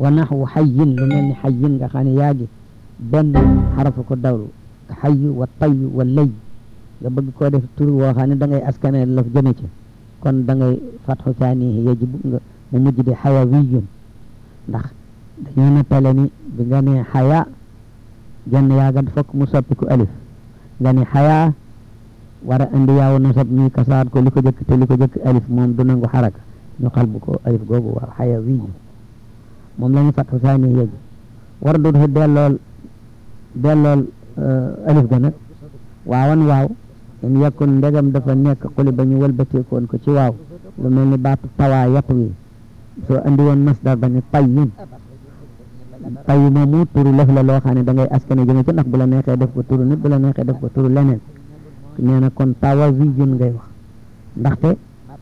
wa naxwu xayin lu mel ni xayin nga xam ne yaa ngi benn xarafu ko dawlu xayu wa tayu wa lay nga bëgg koo def tur woo xam ne da ngay askane laf jëme ci kon da ngay fatxu saanihi yajibu nga mu mujj di xayawiyun ndax dañuy nettale ni bi nga ne xaya genn yaaga fokk mu soppiku alif nga ni xaya war a indi yaaw nasab ñuy kasaat ko li ko jëkk te li ko jëkk alif moom du nangu xaraka ñu xalbu ko alif googu war xayawiyun moom la ñu fatxu saanihi yaji war du fi dellool dellool alif ga nag waawan waaw in yakun ndegam dafa nekk xuli ba ñu wëlbateekoon ko ci waaw lu mel ni baatu tawaa yat wi soo andi woon masdar ba ni tayyun tayyu moomu turu lëf la loo xam ne da ngay askane jëme ci ndax bu la neexee def ko turu nit bu la neexee def ko turu leneen nee na kon tawa wiyun ngay wax ndaxte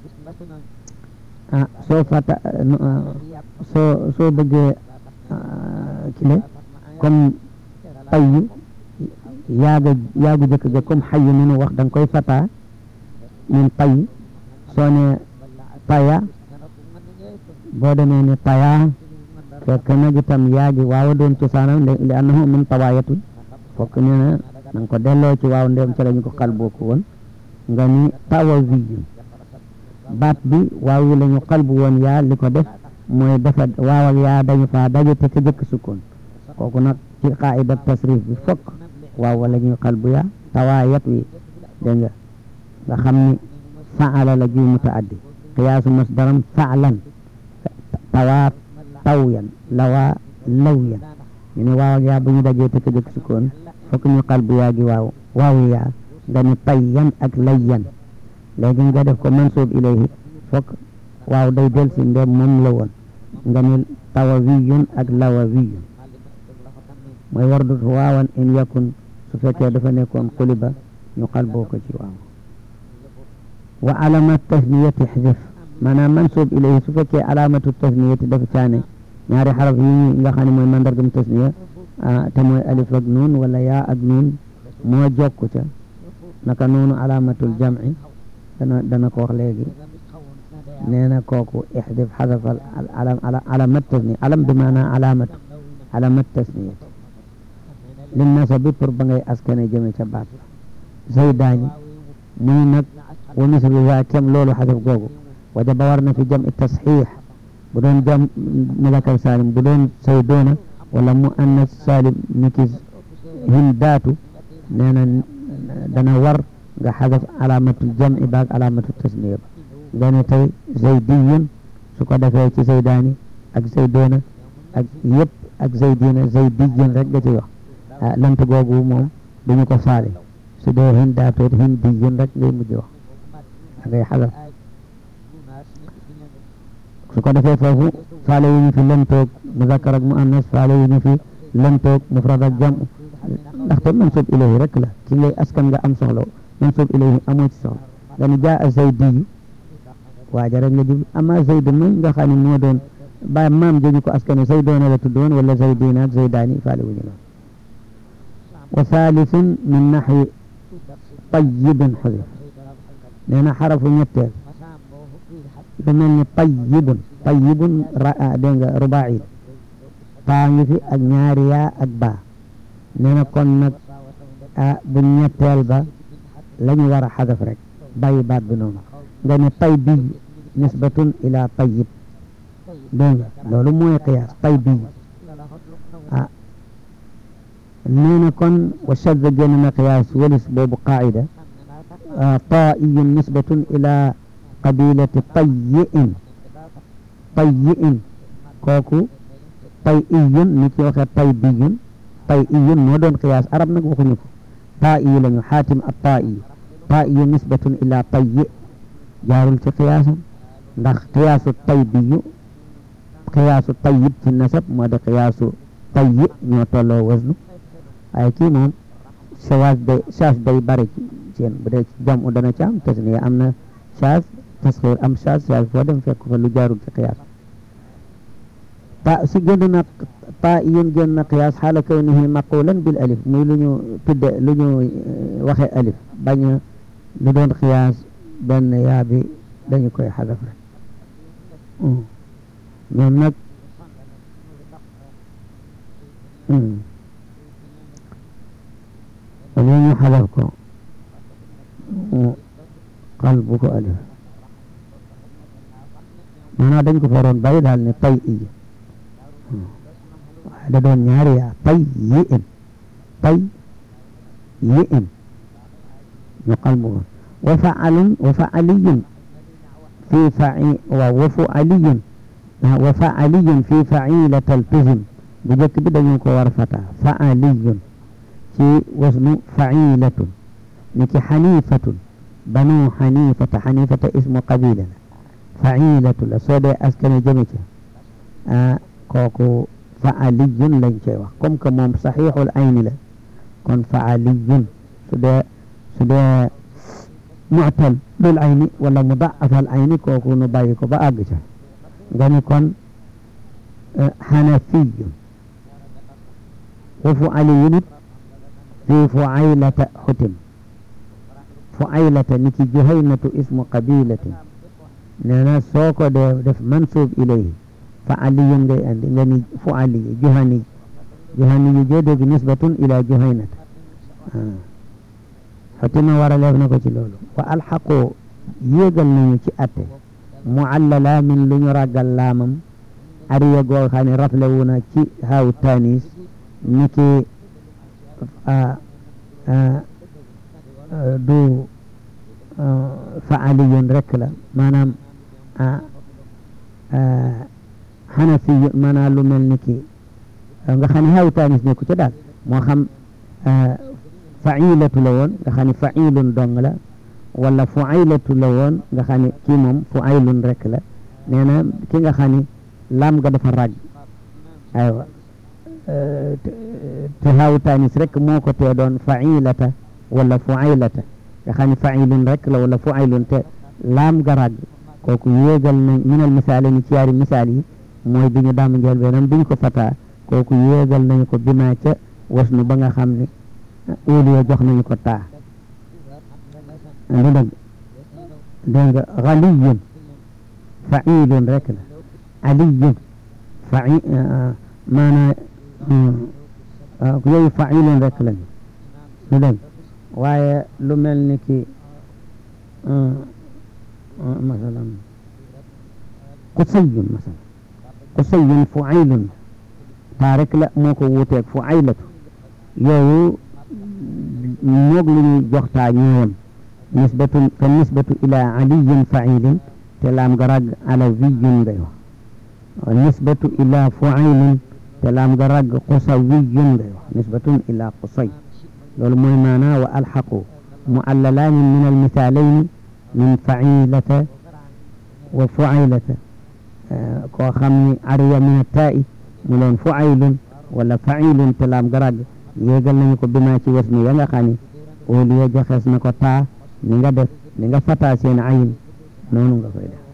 ah soo fata soo soo bëggee kile comme tayyu yaaga yaagu jëkk ga comme xayu ni nu wax da nga koy fata min tay soo ne taya boo demee ne taya fekk nag itam yaagi waawa doon cosaanam li annahu min tawaayatu fokk nee na na nga ko delloo ci waaw ndem ci lañu ko xal booku woon nga ni tawa wiyun baat bi waaw yi la ñu xalbu woon yaa li ko def mooy dafa waaw ak yaa dañu faa daje te ka jëkk sukkoon kooku nag ci qaida tasrif bi fokk waaw wala ñuy xalbu yaa tawaayat wi dégg nga nga xam ni faala la juy mutaaddi qiyaasu masdaram faalan tawaat tawyan lawaa lawyan ñu ne waaw ak yaa bu ñu dajee te ka jëkk sukkoon fokk ñu xalbu yaa gi waaw waaw yaa nga ni tayyan ak layyan léegi nga def ko mansuub ilayhi fokk waaw day del si ndem moom la woon nga ni tawawiyun ak lawawiyun mooy war dut waawan in yakun su fekkee dafa nekkoon xuliba ñu xalboo ko ci waaw wa alamat tasniyati xdif maanaam mansuub ilayhi su fekkee alamatu tasniyati dafa caane ñaari xaraf yi ñu nga xam ne mooy mandargam tasniya te mooy alif ak nuun wala yaa ak nuun moo jokku ca naka noonu alamatul jamci dana dana ko wax léegi nee na kooku ixdif xadafal alam alamat tasniya alam bi maanaa alamatu alamat tasniyati li nasabi pour ba ngay askane jëme ca baat zaydaani muy nag wa mislu za kem loolu xadaf googu wajaba war na fi jam i tasxiix bu doon jam mulakal salim bu doon saydoona wala mu annas salim niki hindaatu nee na dana war nga xadaf alamatul jam'i baag alamatul tasniya ba nga ne tey zaydiyun su ko defee ci zaydaani ak zaydoona ak yëpp ak zaydina zaydiyun rek nga ci wax ah lant googu moom duñu ko faale su dee hindaatoot hindiyun rek ngay mujj wax da ngay xadaf su ko defee foofu faale wu ñu fi lantoog muzakkar ak muannas faale wu ñu fi lantoog mufrad ak jam ndaxte mansub ilayhi rek la ki ngay askan nga am soxla mansub ilayhi amoo ci soxla nga ni jaa a zaydiyu waaja rek nga jublu ama zayd man nga xam ne moo doon ba maam jëñu ko askane zaydoona la tuddoon wala zaydina ak zaydaani faale wu ñu loon wa thaalithun min naxwi tayyibin xudif nee na xarafu ñetteel lu mel ni tayyibun tayyibun ra dégg nga rubaai paa ngi fi ak ñaari yaa ak baa nee na kon nag ah bu ñetteel ba la ñu war a xadaf rek bàyyi baat bi noonu nga ne tay biy nisbatun ila tayyib dégg nga loolu mooy qiyaas tay biy ah nee na kon wa shadda génn na qiyaas walis boobu qaida taa'iyun nisbatun ila qabilati tayyi'in tayyi'in kooku tayyiyun ni ci waxe taybiyun tayyiyun moo doon qiyaas arab nag waxuñu ko taa'iyu lañu xaatim at taa'iyu taa'iyu nisbatun ila tayyi jaarul ci qiyaasam ndax qiyaasu taybiyu qiyaasu tayyib ci nasab moo di qiyaasu tayyi ñoo tolloo wasnu waaye kii moom sawaas day saas day bari ci seen bu dee ci jam u dana ci am tasniya am na saas tasxiir am saas saas foo dem fekk fa lu jaarul ci qiyaas ta si génn na ta yun génn na qiyaas xaala kawnihi maqulan bil alif muy lu ñu tudde lu ñu waxe alif bañ a lu doon qiyaas benn yaa bi dañu koy xadaf rek ñoom nag wala ñu xalaf ko qalbu ko alif maanaam dañ ko faroon bàyyi daal ne tay iyi waaye da doon ñaari yaa tay yi in tay yi in ñu qalbu ko wa faalun wa faaliyun fi fai waaw wa fualiyun wa faaliyun fi failata altuzim bu njëkk bi dañu ko war fata faaliyun ci wasnu failatun ni ki xanifatun banu xanifata xanifata ismu qabila la failatu la soo dee askane jëme ci ah kooku faaliyun lañ koy wax comme que moom saxiixul ayni la kon faaliyun su dee su dee mu'tal bil ayni wala mudaafal ayni kooku nu bàyyi ko ba àgg ca nga ni kon xanafiyun wa fualiyun it fi fuaylata xutim fuaylata ni ki juhaynatu ismu qabilatin nee na soo ko dee def mansub ilayhi fa aliyun ngay andi nga ni fu aliyu juhani juhani yu joo dégg nisbatun ila juhaynata xotima war a leef na ko ci loolu wa alxaqu yéegal nañu ci atte muallala min lu ñu ràggal laamam ariya goo xam ne rafle wu na ci haaw tanis ni ki du fa aliyun rek la maanaam xanafi maanaam lu mel ni ki nga xam ne haaw tanis nekku ci daal moo xam failatu la woon nga xam ne failun dong la wala fuaylatu la woon nga xam ne kii moom fuaylun rek la nee na ki nga xam ne laam nga dafa ràgg aywa te haaw tanis rek moo ko tee doon failata wala fuaylata nga xam ne failun rek la wala fuaylun te laam ga ràgg kooku yéegal nañ minal misaal ni ci yaari misaal yi mooy bi ñu daam njël benam bi ñu ko fataa kooku yéegal nañu ko bimaa ca wasnu ba nga xam ne óoliya jox nañu ko taa du dëgg dégg nga xaliyun failun rek la aliyun fai maanaa yooyu failun rek lañu du dëgg waaye lu mel ni ki masalan qusayun masalan qusayun fuailun taa rek la moo ko wuuteeg fuailatu yooyu moog lu ñuy joxtaa ñëwam nisbatu fa nisbatu ila aliyin failin te laam ga rag ala wiyun ngay wax nisbatu ila fuailin te laam ga rag qusawiyun ngay wax nisbatun ila qusay loolu mooy maanaa wa alxaqu muallalaani min almithaalayn min failata wa fuailata koo xam ni ariya min attaa'i mu leen fuailun wala failun te laam ga rag yéegal nañu ko bimaa ci wasnu ya nga xam ne óoliya joxees na ko taa ni nga def ni nga fataa seen ayin noonu nga koy def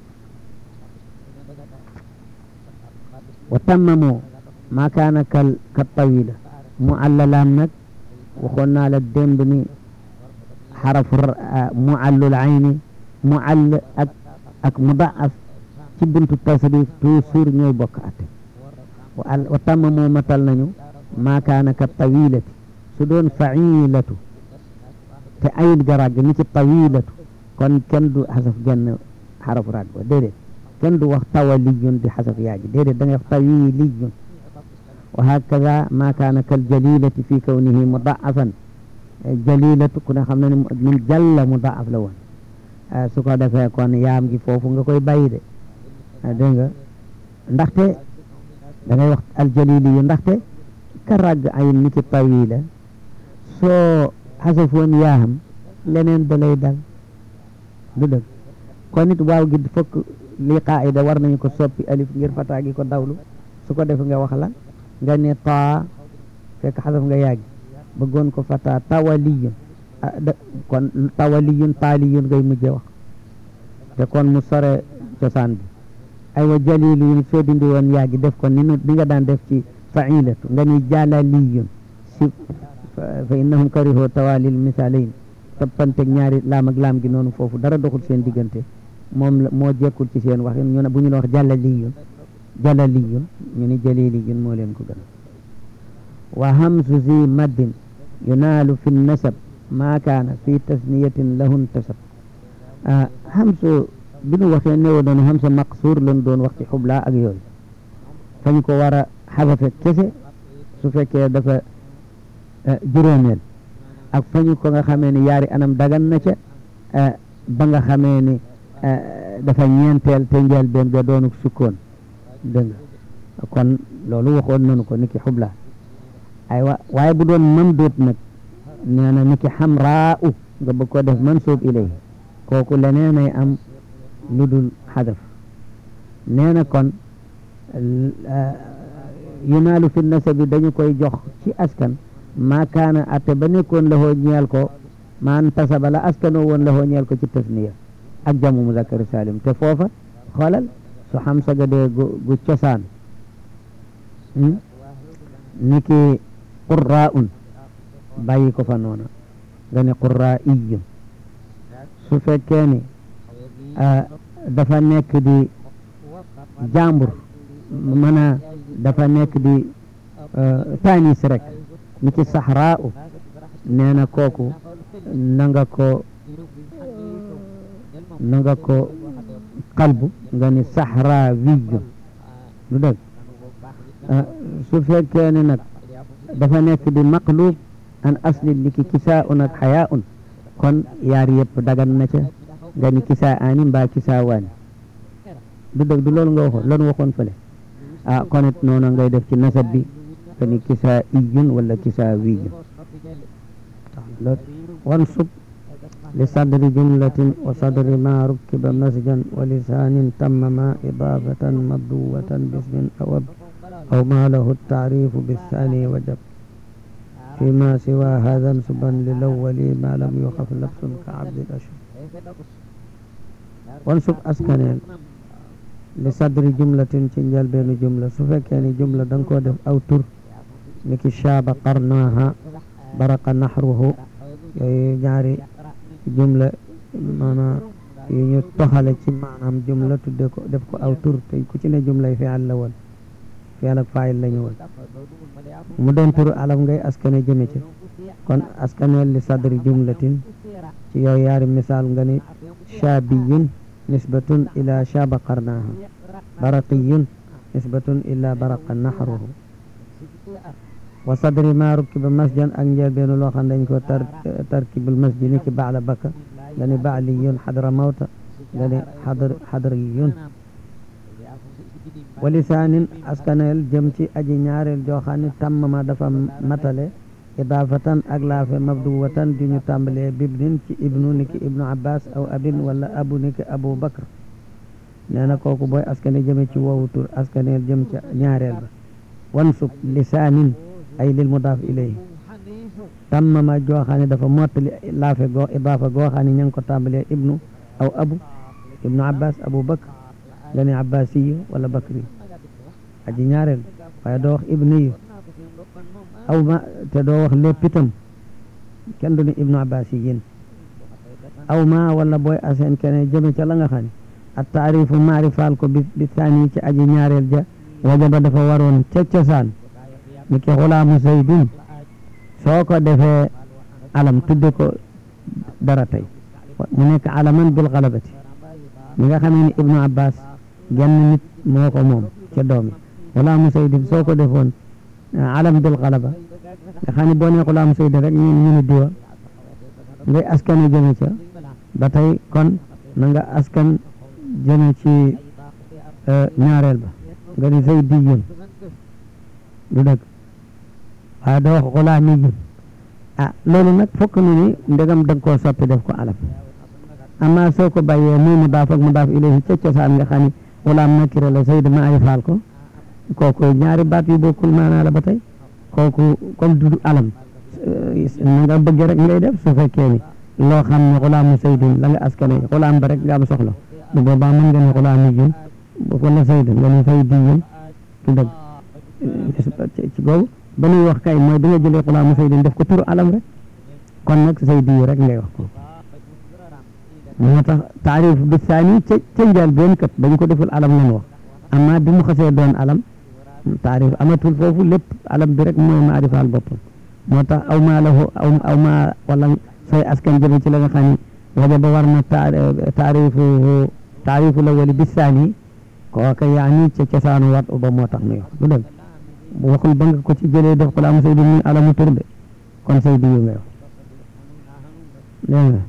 wa tammamoo maa kaana kal ka tawila mu allalaam nag waxoon naa la démb ni xarafu mu allul ayni mu all ak ak mudaaf ci buntu tasrif toujours ñooy bokk atte wa tammamoo matal nañu maa kaana ka tawilati su doon failatu te ayin ga ràgg ni ci tawilatu kon kenn du xasaf genn xarafu ràgg ba déedéet kenn du wax tawaliyun di xasaf yaaji déedéet da ngay wax tawiliyun wa hakada maa kaana kal jalilati fi kawnihi mudaafan jalilatu ku ne xam na ne min jalla mudaaf la woon su ko defee kon yaam gi foofu nga koy bàyyi de dégg nga ndaxte da ngay wax aljaliliyu ndaxte ka ràgg ayin ni ci tawila soo xasafoon yaaham leneen da lay dal du dëgg kon it waaw gi fokk li qaida war nañu ko soppi alif ngir fataa gi ko dawlu su ko def nga wax la nga ne taa fekk xasaf nga yàggi bëggoon ko fataa tawaliyun kon tawaliyun taaliyun ngay mujje wax te kon mu sore cosaan bi aywa jaliliyun soo dindi woon yàggi def ko ni nu ni nga daan def ci failatu nga ni jalaliyun si fa innahum karihoo tawalil misalayn toppanteg ñaari laam ak laam gi noonu foofu dara doxul seen diggante moom la moo jekkul ci seen waxin ñu ne bu ñu la wax jalaliyun jalaliyun ñu ni jaliliyun moo leen ko gën wa hamsu zi maddin yunaalu fi nasab maa kaana fi tasniyatin lahu intasab hamsu bi nu waxee néew doon hamsa maqsuur lañ doon wax ci xublaa ak yooyu fañ ko war a xafafe kese su fekkee dafa juróomeel ak fañu ko nga xamee ni yaari anam dagan na ca ba nga xamee ni dafa ñeenteel te njëlbéen ga doonu sukkoon dégg nga kon loolu waxoon nañu ko niki xubla aywa waaye bu doon mamduut nag nee na niki xamraa u nga bëgg ko def mansuub ilay kooku leneen ay am lu dul xadaf nee na kon yunaalu fi nasabi dañu koy jox ci askan maa kaana atte ba nekkoon la hoo ñeel ko maan tasaba la askanoo woon la hoo ñeel ko ci tasniya ak jamu muzakkari salim te foofa xoolal su xam saga dee gu gu cosaan niki qurraa un bàyyi ko fa noona nga ne qurraa iyun su fekkee ni dafa nekk di jàmbur mën a dafa nekk di tanis rek ni ci saxraa u nee na kooku na nga ko na nga ko qalbu nga ni saxraa wiyun lu dëgg su fekkee ne nag dafa nekk di maqlub an asli ni ki kisaa un ak xayaa un kon yaar yëpp dagan na ca nga ni kisaa aani mbaa kisaa waani du dëgg du loolu nga waxoon loolu waxoon fële ah kon it noonu ngay def ci nasab bi nga ni kisaa iyun wala kisaa wiyun wan sub li sadri jumlatin wa sadri ma rukkiba masjan wa lisaanin tammama idaafatan mabduwatan bismin awab aw ma lahu taarifu bisani wajab فيما سوى هذا انسبا للأول ما لم يخف لبس كعبد الأشهر وانسب أسكنين لصدر جملة تنجل بين جملة سفك يعني جملة دنكو دف أو تر لكي شاب قرناها برق نحره يعني جملة مانا ñu toxale ci maanaam jumla tudde ko def ko aw tur te ku ci ne jumla yi fi'al la woon fi'al ak faa'il la ñu woon mu doon turu alam ngay askane jëme ci kon askaneel li sadri jumlatin ci yow yaari misaal nga ni shaabiyun nisbatun ila shaaba qarnaaha baraqiyun nisbatun ila baraqa naxruhu wa sadri ma rukkiba masjan ak njëlbeenu loo xam dañ ko tar tarkibul masji ni ki baala baka nga ni baaliyun xadra mawta nga ni xadr xadriyun wa lisaanin askaneel jëm ci aji ñaareel joo xam ne tàmmama dafa matale idaafatan ak laafe mabduwatan di ñu tàmbalee bibnin ci ibnu niki ibnu abbas aw abin wala abu niki abu bakr nee na kooku booy askane jëme ci woowu tur askaneel jëm ci ñaareel ba wansub lisaanin ay lil mudaaf ilayhi tàmmama joo xam ne dafa mottali laafe goo idaafa goo xam ne ña ngi ko tàmbalee ibnu aw abu ibnu abbas abu bakr nga ne abbasiyu wala bakri aji ñaareel waaye doo wax ibniyu aw ma te doo wax lépp itam kenn du ne ibnu abbasiyin aw ma wala booy aseen kene jëme ca la nga xam ne at taarifu maarifaal ko bi bi saani ci aji ñaareel ja wajaba dafa waroon ca cosaan ni ki xulaamu zaydin soo ko defee alam tudde ko dara tey mu nekk alaman bil xalabati mi nga xamee ni ibnu abbas genn nit moo ko moom ca doom yi xulaamu saydin soo ko defoon alam bil xalaba nga xam ne boo nee xulaamu saydin rek ñu ñu ni diwa ngay askane jëme ca ba tey kon na nga askan jëme ci ñaareel ba nga ni zaydiyun du dëgg waaye doo wax xulaamiyun ah loolu nag fokk nu ni ndegam da nga koo soppi def ko alam amma soo ko bàyyee muy mudaaf ak mudaaf ilayhi ca cosaan nga xam ne xulaam nakira la zayd maarifaal ko kooku ñaari baat yu bokkul maanaa la ba tey kooku comme du alam na nga bëgg rek ngay def su fekkee ni loo xam ne xulaamu zaydin la nga askane xulaam ba rek nga am soxla bu boobaa mën nga ne xulaamiyun wala zayd nga ne zaydiyun du dëgg ci googu ba nuy wax kay mooy bi nga jëlee xulaamu zaydin def ko turu alam rek kon nag zaydiyu rek ngay wax ko moo tax taarif bi saani ca ca njaal benn kat dañu ko deful alam lan wax amma bi mu xasee doon alam taarif amatul foofu lépp alam bi rek mooy maarifaal boppam moo tax aw maa lahu aw aw maa wala sooy askan jëme ci la nga xam ni wajaba war na taarifu taarifu la wali bisaani kooka yaa ni ca cosaanu wat ba moo tax nuy wax du dëgg waxul ba nga ko ci jëlee def ko la am say di muy alamu tur de kon say di yu ngay wax dégg nga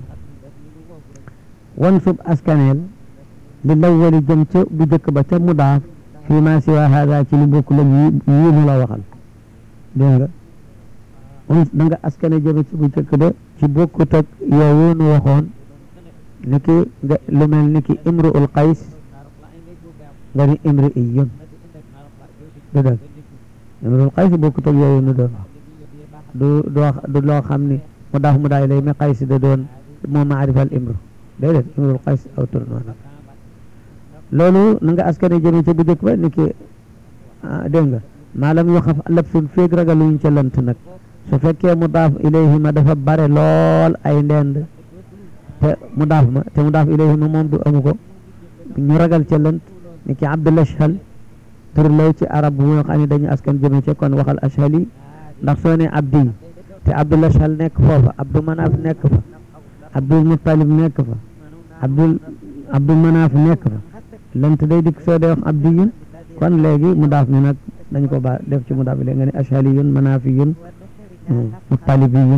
wan sub askaneel li lawwali jëm ca bu jëkk ba ca mudaaf fii ma siwa hada ci lu bokk la yi yii mu la waxal dégg nga on da nga askane jëme ci bu jëkk ba ci bokkut ak yooyu nu waxoon ni ki nga lu mel ni ki imru ul qays nga ni imri iyun du dëgg imru ul qays bokkut ak yooyu nu doon wax du du loo xam ni mu daaf mu daay lay mi qays da doon moo maarifal imru déedéet imrul qays aw tur noonu loolu na nga askane jëme ca bu jëkk ba ni ki dégg nga maalam yoo xam labsun féeg ragaluñ ca lant nag su fekkee mu daaf ilayhi ma dafa bare lool ay ndend te mu daaf ma te mu daaf ilayhi ma moom du amu ko ñu ragal ca lënt ni ki abdul ashhal tur lay ci arab bu nga xam ne dañu askan jëme ca kon waxal ashhali ndax soo ne abdi te abdul ashhal nekk foofa abdu manaaf nekk fa abdul muttalib nekk fa abdul abdul manaaf nekk fa lënt day dikk soo dee wax abdiyun kon léegi mu daaf mi nag dañ ko ba def ci mu daaf bi léegi nga ne ashaliyun manaafiyun muttalibiyun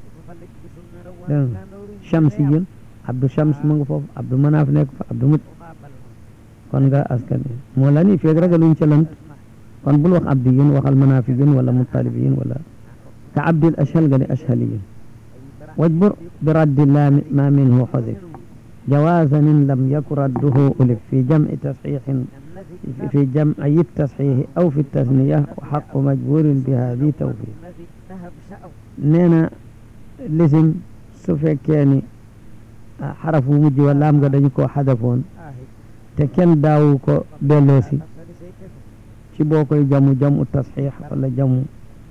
dégg nga shamsiyun abdu shams mu nga foofu abdu manaaf nekk fa abdu mut kon nga askan moo la ni feeg ragaluñ ca lant kon bul wax abdiyun waxal manaafiyun wala muttalibiyun wala ka abdil ashal nga ne ashaliyun wajbur bi raddi laami ma minhu xudif جوازا إن لم يكن رده ألف في جمع تصحيح في جمع التصحيح أو في التثنية وحق مجبور بهذه توفيق نينا لازم سفكاني حرف مجي ولا أم قد يكون حذفون تكن داوكو دلوسي ci boo koy jamu jamu tasxiix wala jamu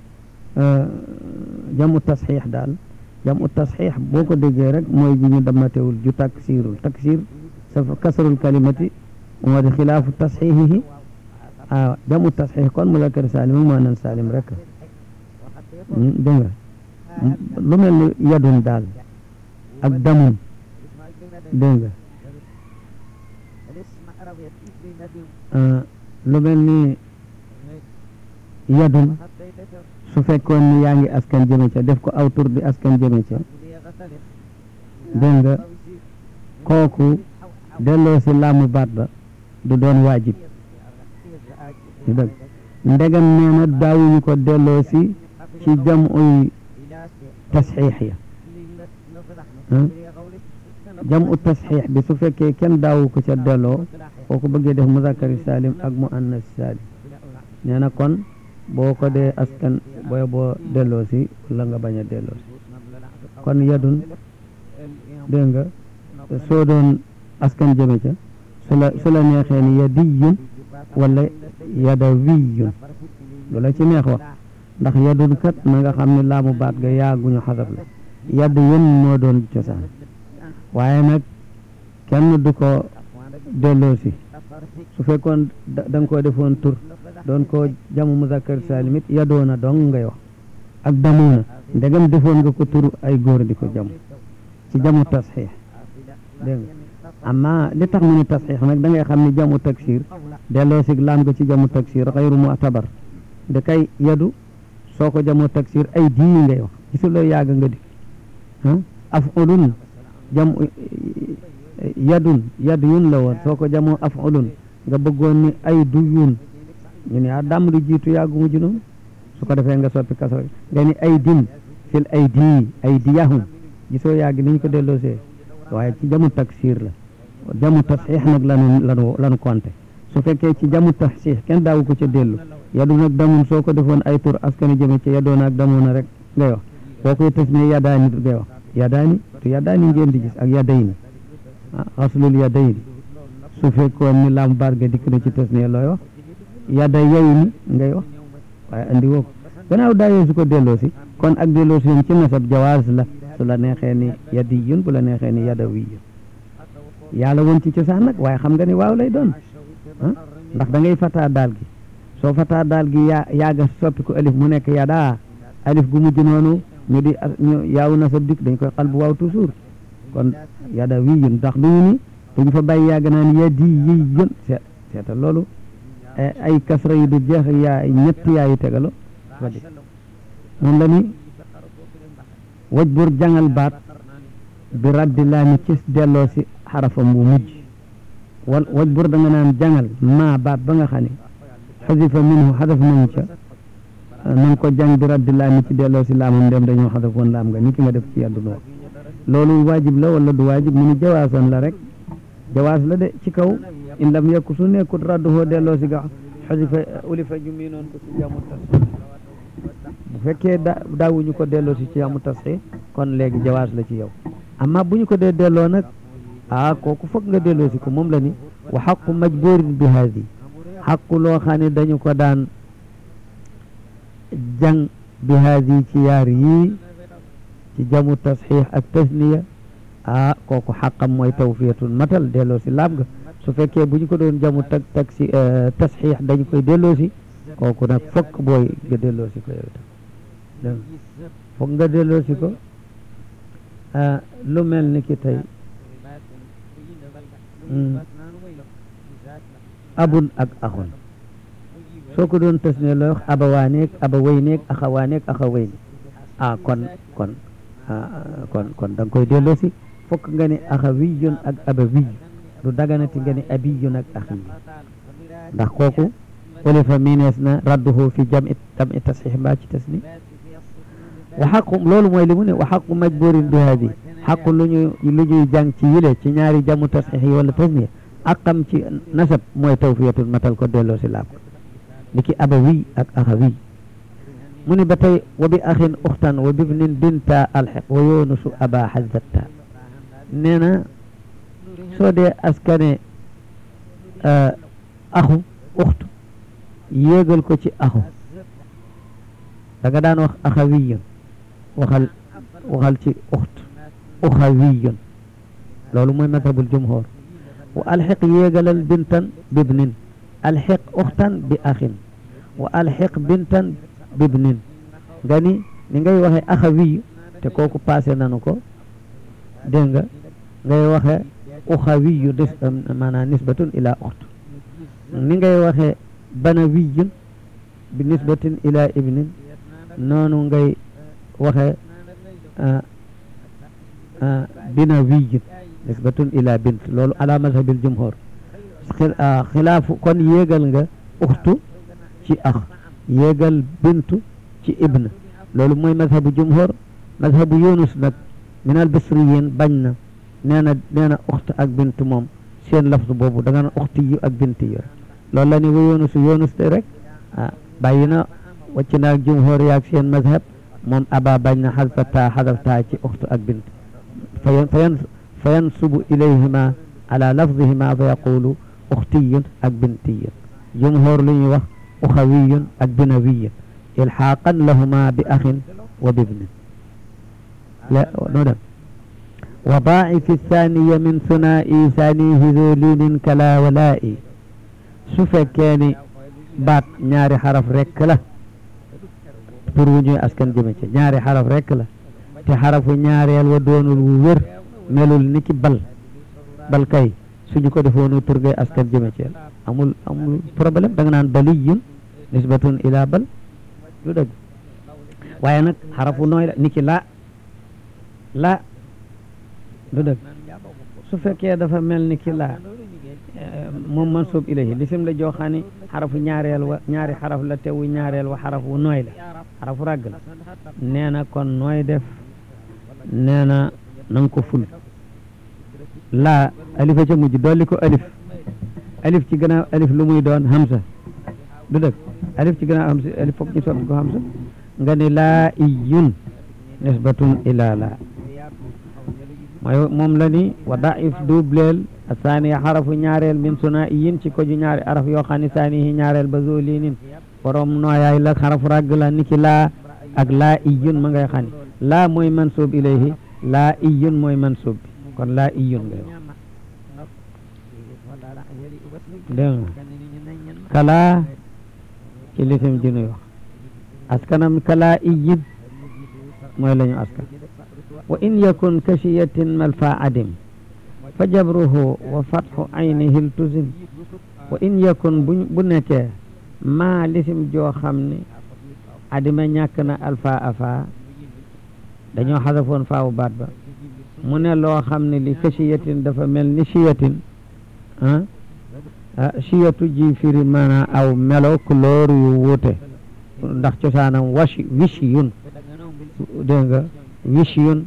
jamu tasxiix daal jamu tasxiix boo ko déggee rek mooy ji ñu damatewul ju taksiirul taksiir sa kasrul kalimati moo di xilaafu tasxiixihi ah jamu tasxiix kon muzakkar saalim ak muannas saalim rek dégg nga lu mel ni yadun daal ak damun dégg nga lu mel ni yadun su fekkoon ni yaa ngi askan jëme ca def ko aw tur di askan jëme ca dégg nga kooku delloo si laamu baat ba du doon waajib du dëgg ndegam nee na daawuñu ko delloo si ci jam uy tasxiix ya jam u tasxiix bi su fekkee kenn daawu ko ca delloo kooku bëggee def muzakkari salim ak mu annas salim nee na kon boo ko dee askan booy boo delloo si wala nga bañ a delloo si kon yadun dégg nga soo doon askan jëme ca su la su la neexee ni yadiyun wala yadawiyun lu la ci neex wax ndax yadun kat na nga xam ne laamu baat ga yaaguñu xasab la yadd yun moo doon cosaan waaye nag kenn du ko delloo si su fekkoon da nga koo defoon tur doon ko jamu muzakkar salim it yadoona dong ngay wax ak damuuna ndegam defoon nga ko tur ay góor di ko jamu ci jamu tasxiix dégg nga amma li tax mu ni tasxiix nag da ngay xam ni jamu taksir delloo sig laam nga ci jamu taksir xayru mu'tabar da kay yadu soo ko jamu taksir ay dii ngay wax gisuloo yàgg nga di ah afulun jam yadun yad yun la woon soo ko jamoo afulun nga bëggoon ni ay du yun ñu ne ah dàmm di jiitu yàggu mujj noonu su ko defee nga soppi kaso nga ni ay din fil ay dii ay diyahum gisoo yàgg ni ñu ko delloosee waaye ci jamu taksir la jamu tasxiix nag lanu lanu lanu konte su fekkee ci jamu tasxiix kenn daawu ko ca dellu yadu nag damun soo ko defoon ay tur askani jëme ca yadoona ak damoona rek ngay wax boo koy tës ne yadaani ngay wax yadaani tu yadaani ngeen di gis ak yadayni xaslul yadayni su fekkoon ni lam baat ga dikk na ci tës ne looy wax yada yayni ngay wax waaye andi woo ko gannaaw daayee su ko delloo si kon ak delloo si ci nasab jawaaz la su la neexee ni yadiyun bu la neexee ni yadawiyun yàlla woon ci cosaan nag waaye xam nga ni waaw lay doon ndax da ngay fataa daal gi soo fataa daal gi yaa yaaga soppi ko alif mu nekk yadaa alif gu mujj noonu ñu di ñu yaaw na sa dik dañ koy xal bu waaw toujours kon yada wii yun ndax duñu ni duñu fa bàyyi yàgg naan yadi yi yun seet seeta loolu ay kasra yu du jeex yaa ñett yaayu tegalo fa di moom la ni waj bur jangal baat bi raddi laa mi cis delloo si xarafam bu mujj wal waj bur da nga naan jangal maa baat ba nga xam ne xasifa minhu xadaf nañ ca na nga ko jàng bi raddi laa mi ci delloo si laamam dem dañoo xadaf woon laam nga ni ki nga def ci àdduna wax loolu waajib la wala du waajib mu ni jawaasan la rek jawaas la de ci kaw in lam yekku su nekkut radduhoo delloo si ga xasifa ulifa ju mii noon ko ci jamu tas bu fekkee da daawuñu ko delloo si ci jamu tas kon léegi jawaas la ci yow amma bu ñu ko dee delloo nag ah kooku foog nga delloo si ko moom la ni wa xaqu majburin bi haadi xaqu loo xam ne dañu ko daan jàng bi haadi ci yaar yii ci jamu tasxiix ak tasniya ah kooku xaqam mooy tawfiyatun matal delloo si laam nga su fekkee bu ñu ko doon jamu tag tag si tasxiix dañu koy delloo si kooku nag fokk booy nga delloo si ko yow itam dégg fokk nga delloo si ko lu mel ni ki tey abun ak axun soo ko doon tas ne looy wax abawaaneeg abawayneeg axawaaneeg axawayne ah kon kon kon kon da nga koy delloo si fokk nga ne axawiyun ak abawiy du daganati nga ne abiyun ak axiyi ndax kooku ulifa miinees na radduhu fi jami jami tasxiix mbaa ci tasni wa xaqu loolu mooy li mu ne wa xaqu majburin bi haadi xaqu lu ñu lu ñuy jàng ci yile ci ñaari jamu tasxiix yi wala tasniya aqam ci nasab mooy tawfiyatul matal ko delloo si laab ni ki abawi ak axawi mu ni ba tey wa bi axin uxtan wa bibnin binta alxiq wa yoonusu aba xazatta nee na soo dee askane axu uxtu yéegal ko ci axu da nga daan wax axawiyun waxal waxal ci uxt uxawiyun loolu mooy mazhabul jumhur wa alxiq yéegalal bintan bibnin alxiq uxtan bi axin wa alxiq bintan bibnin nga ni ni ngay waxe axawiyu te kooku passé nanu ko dégg nga ngay waxe uxawiyu des maanaam nisbatun ila uxt ni ngay waxe banawiyun bi nisbatin ila ibnin noonu ngay waxe binawiyun nisbatun ila bint loolu ala mazhabil jumhur xilaafu kon yéegal nga uxtu ci ax yéegal bintu ci ibn loolu mooy mazhabu jumhur mazhabu yunus nag min al bisriyin bañ na nee na nee na uxt ak bint moom seen lafzu boobu da nga na uxti yu ak bint yu rek loolu la ni wa yunus yunus te rek ah bàyyi na wàcc naag jumhur yaag seen mazhab moom aba bañ na xadfa taa xadaf taa ci uxtu ak bint fayan fayan fa yansubu ilayhima ala lafdihima fa yaqulu uxtiyun ak bintiyun jumhur lu ñuy wax uxawiyun ak binawiyun ilxaaqan lahuma bi axin wa bibnin la noo dem wa daa'ifi thaniya min sunaa'i saanihi zolinin kala walaa'i su fekkee ni baat ñaari xaraf rekk la pour wu ñuy askan jëme ci ñaari xaraf rekk la te xarafu ñaareel wa doonul wu wér melul ni ki bal bal kay suñu ko defoonu tur ngay askan jëme ci amul amul problème da nga naan baliyun nisbatun ila bal lu dëgg waaye nag xarafu nooy la ni ki laa laa lu dëgg su fekkee dafa mel ni ki laa moom mansub ilayhi lisim la joo xam ne xarafu ñaareel wa ñaari xaraf la tewu ñaareel wa xarafu nooy la xarafu ràgg la nee na kon nooy def nee na nanga ko ful laa alifa ca mujj dolli ko alif alif ci gannaaw alif lu muy doon hamsa du dëgg alif ci gannaaw hamsa alif foog ñu soppi ko hamsa nga ni laa iyun nisbatun ila laa mooy moom la ni wa daif dubleel asaaniya xarafu ñaareel min suna iyin ci ko ju ñaari araf yoo xam ne saanihi ñaareel ba zolinin borom nooyaay la xarafu ràgg la niki laa ak laa iyun ma ngay xam ne laa mooy mansub ilayhi laa iyun mooy mansub bi kon laa iyun ngay wax dégg nga kalaa ci lisim ji nuy wax askanam kalaa iyib mooy la ñu askan wa in yakun kashiyatin malfa adim fa jabruhu wa fatxu aynihi iltuzim wa in yakun bu bu nekkee maa lisim joo xam ne adima ñàkk na alfa afa dañoo xasafoon faawu baat ba mu ne loo xam ne li kashiyatin dafa mel ni shiyatin ah shiyatu ji firi maanaam aw melo couleur yu wuute ndax cosaanam washi wishi yun dégg nga wishi yun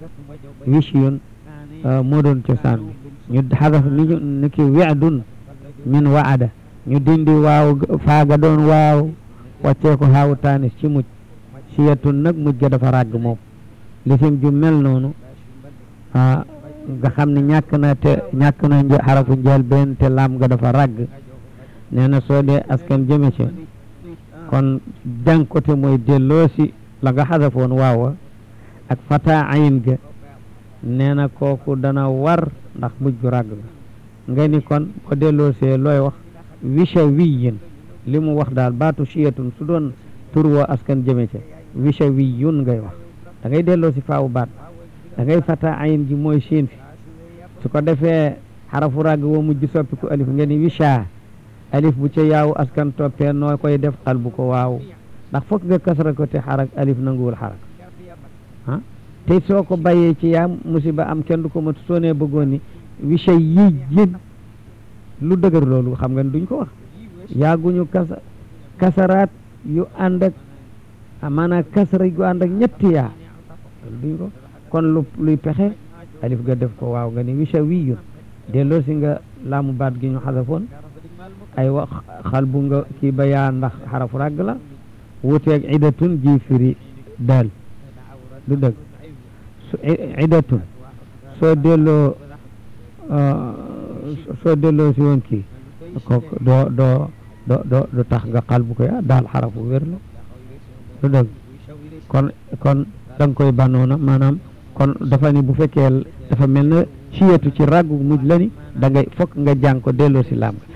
wishi yun moo doon cosaan ñu xadaf ni ñu ni ki weedun min waada ñu dindi waaw faaga doon waaw wàccee ko xaawu taanis ci mujj siyatun nag mujj ga dafa ràgg moom lisim ju mel noonu ah nga xam ne ñàkk na te ñàkk na xarafu njël benn te laam nga dafa ràgg nee na soo dee askan jëme ci kon jànkote mooy delloo si la nga xasafoon waawa ak fata ayin ga nee na kooku dana war ndax mujj gu ràgg ga nga ni kon ko delloo see looy wax wisha wiyin li mu wax daal baatu siyatun su doon tur woo askan jëme ci wisha wiyun ngay wax da ngay delloo si faawu baat da ngay fata ayin ji mooy siin fi su ko defee xarafu ràgg woo mujj soppiku alif nga ni wisha alif bu ca yaawu askan toppee noo koy def xal bu ko waaw ndax fokk nga kasra ko te xarak alif nanguwul xarak ah te soo ko bàyyee ci yaa musiba am kenn du ko matu soo nee bëggoon ni wisha yi jin lu dëgër loolu xam nga duñ ko wax yaaguñu kasa kasaraat yu ànd ak maanaam kasara yu ànd ak ñetti yaa duñ ko kon lu luy pexe alif ga def ko waaw nga ni wisha wiyun delloo si nga laamu baat gi ñu xasafoon ay wax xal bu nga kii ba yaa ndax xarafu ràgg la wuteeg idatun ji firi daal du dëgg su idatun soo delloo soo delloo si woon kii kooku doo doo doo doo du tax nga xal bu ko yaa daal xarafu wér la du dëgg kon kon da nga koy banoona maanaam kon dafa ni bu fekkee dafa mel na siyatu ci ràggu mujj la ni da ngay fokk nga jàng ko delloo si laam